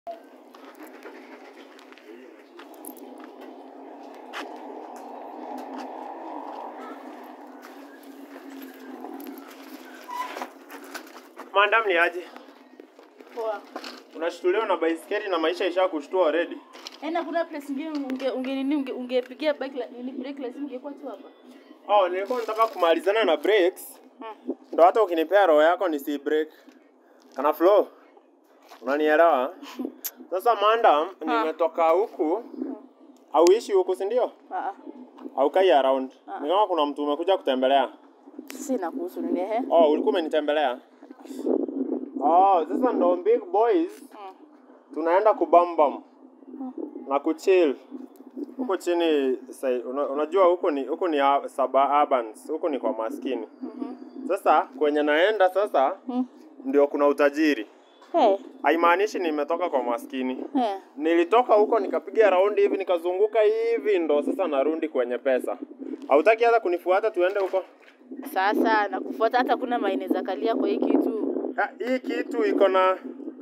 Madam ni aje? Poa. Unashtuliwa na baiskeli na maisha isha kushtua already. Yaani kuna place nyingine unge unge nini unge ungepigia bike la nini break lazima ungekuwa tu hapa. Oh, nilikuwa nataka kumalizana na breaks. Hmm. Ndo hata ukinipea roho yako nisi break. Kana flow. Unanielewa? Sasa madam, nimetoka huku. Auishi huku si ndio? Ah. Haukai around. Ah. Ni kama kuna mtu umekuja kutembelea. Sina kuhusu nini ehe. Oh, ulikuwa umenitembelea? Oh, sasa ndo big boys Mm. tunaenda kubambam na kuchill huko chini. Sai, una, unajua huko ni huko ni a- suburbans, huko ni kwa maskini. Mhm. Sasa kwenye naenda sasa Mm. ndio kuna utajiri. Eh. Haimaanishi nimetoka kwa maskini. Eh. Nilitoka huko nikapiga raundi hivi nikazunguka hivi, ndo sasa narudi kwenye pesa. Hautaki hata kunifuata tuende huko? Sasa nakufuata hata kuna maeneza kalia kwa hii kitu. Ha, hii kitu iko na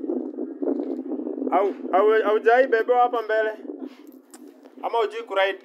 au au haujai bebewa hapa mbele ama hujui kuride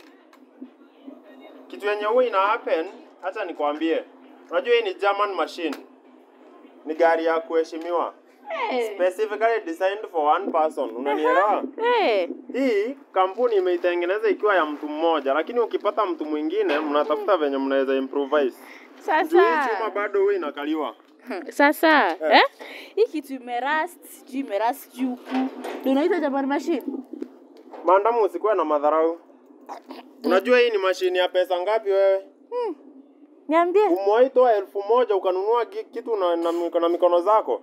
kitu yenye huwa ina happen hata nikwambie unajua hii ni German machine ni gari ya kuheshimiwa Eh. specifically designed for one person unanielewa Eh. hii kampuni imeitengeneza ikiwa ya mtu mmoja lakini ukipata mtu mwingine mnatafuta venye mnaweza improvise juu hii chuma Sasa. bado huwa inakaliwa Sasa, Eh. eh? Hii kitu imerust, sijui imerust sijui huku. Ndio unaita German machine? Maandamu usikuwe na madharau. Unajua hii ni mashini ya pesa ngapi wewe? Niambie. Umewahi toa elfu moja ukanunua ki- kitu na, na, miko- na mikono zako?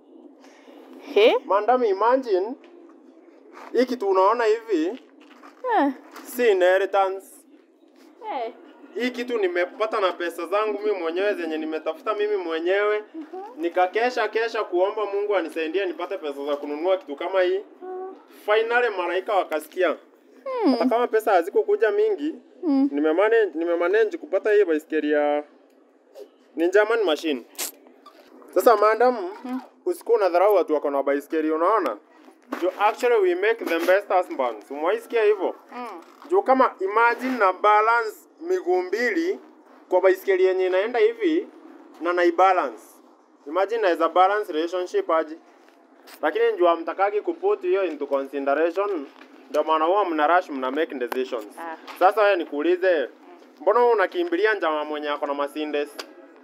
He? Maandamu, imagine hii kitu unaona hivi Eh. si inheritance. Eh. Hii kitu nimepata na pesa zangu mimi mwenyewe zenye nimetafuta mimi mwenyewe, nikakesha kesha kuomba Mungu anisaidie nipate pesa za kununua kitu kama hii. Finally malaika wakasikia. Hata kama pesa hazikukuja mingi, Mm. nimemanage nimemanage kupata hii baiskeli ya ni German machine. Sasa madam, usikuwa unadharau watu wako na baiskeli unaona? Jo, actually we make the best husbands. Umewaisikia hivyo? Mm. Juu kama imagine na balance miguu mbili kwa baiskeli yenye inaenda hivi na na balance. Imagine naweza balance relationship aje. Lakini njoo hamtakagi kuput hiyo into consideration. Ndio maana huwa mna rush mna make decisions. Ah. Sasa wewe nikuulize, mbona wewe unakimbilia njama mwenye ako na Mercedes?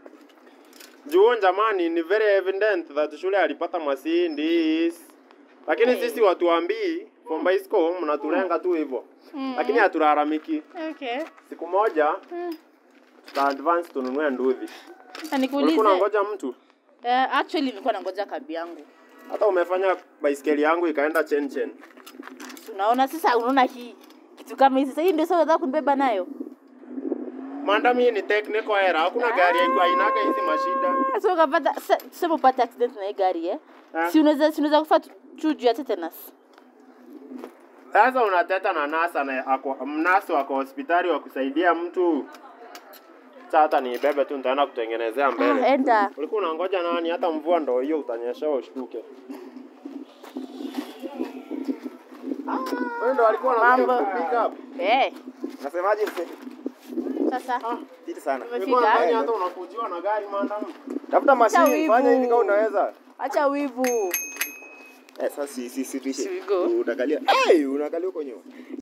Juu jamani, ni very evident that shule alipata Mercedes. Lakini Hey. sisi watuambii from bicycle mnatulenga tu hivyo. Mm. Lakini hatulalamiki. Okay. Siku moja Mm. tuta advance tununue nduthi. Na nikuulize. Ulikuwa unangoja mtu? Eh, actually nilikuwa nangoja kabi yangu. Hata umefanya baiskeli yangu ikaenda chen chen. Unaona sasa unaona hii kitu kama hizi sasa hii ndio sasa unataka kunibeba nayo. Mandam hii ni technical error. Hakuna gari haiko hainaga hizi mashida. Sasa ukapata sasa tuseme upate accident na hii gari eh. Eh. Si unaweza si unaweza kufa tu- tu juu ya tetanus. Sasa unateta na nasa na ako, mnaso ako hospitali wa kusaidia mtu. Sasa hata niibebe tu nitaenda kutengenezea Ah, mbele. enda. Ulikuwa unangoja nani? Hata mvua ndo hiyo utanyeshewa ushtuke. Wewe ndo alikuwa anakuja Mambo. kupick up. Eh, Nasemaje mse? sasa Fiti sana. Nilikuwa Umefika? nadhani hata unakujiwa na gari mandam. Tafuta mashine, wivu. fanya hivi kama unaweza. acha wivu. Eh, sasa si si si tuishe. Should we go? Unakalia. Eh, unakalia huko nyuma.